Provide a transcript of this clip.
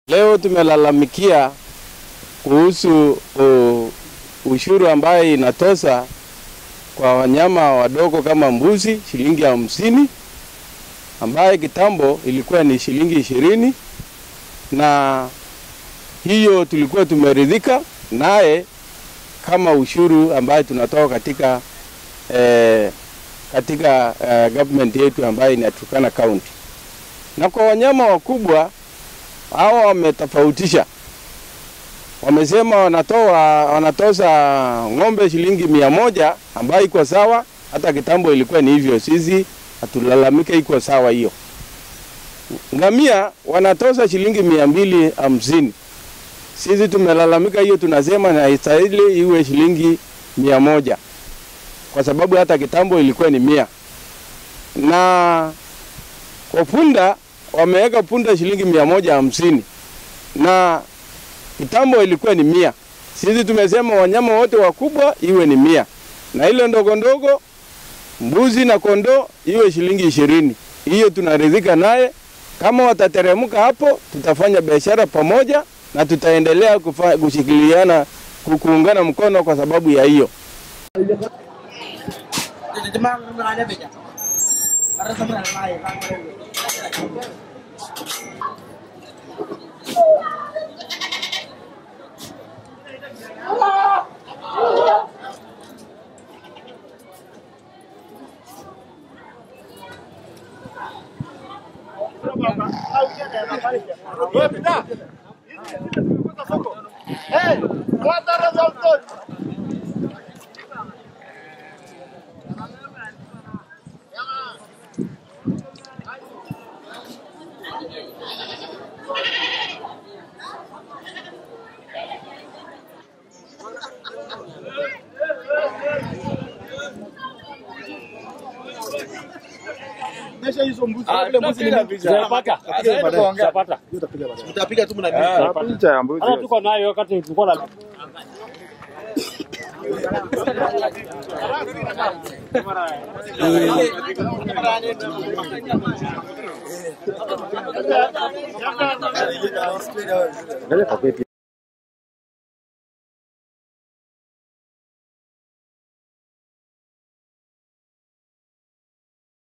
Leo tumelalamikia kuhusu uh, ushuru ambaye inatoza kwa wanyama wadogo kama mbuzi shilingi hamsini ambaye kitambo ilikuwa ni shilingi ishirini na hiyo tulikuwa tumeridhika naye kama ushuru ambaye tunatoa katika eh, katika eh, government yetu ambayo ni ya Turkana County. Na kwa wanyama wakubwa hawa wametofautisha, wamesema wanatoa wanatoza ng'ombe shilingi mia moja ambayo iko sawa, hata kitambo ilikuwa ni hivyo, sisi hatulalamike, iko sawa hiyo. Ngamia wanatoza shilingi mia mbili hamsini sisi tumelalamika hiyo, tunasema na istahili iwe shilingi mia moja kwa sababu hata kitambo ilikuwa ni mia. Na kwa punda wameweka punda shilingi mia moja hamsini na kitambo ilikuwa ni mia. Sisi tumesema wanyama wote wakubwa iwe ni mia na ile ndogo ndogo mbuzi na kondoo iwe shilingi ishirini. Hiyo tunaridhika naye. Kama watateremka hapo, tutafanya biashara pamoja na tutaendelea kufa- kushikiliana ku- kuungana mkono kwa sababu ya hiyo. Utapiga tu mna Picha ya mbuzi. Hata tuko nayo wakati tulikuwa na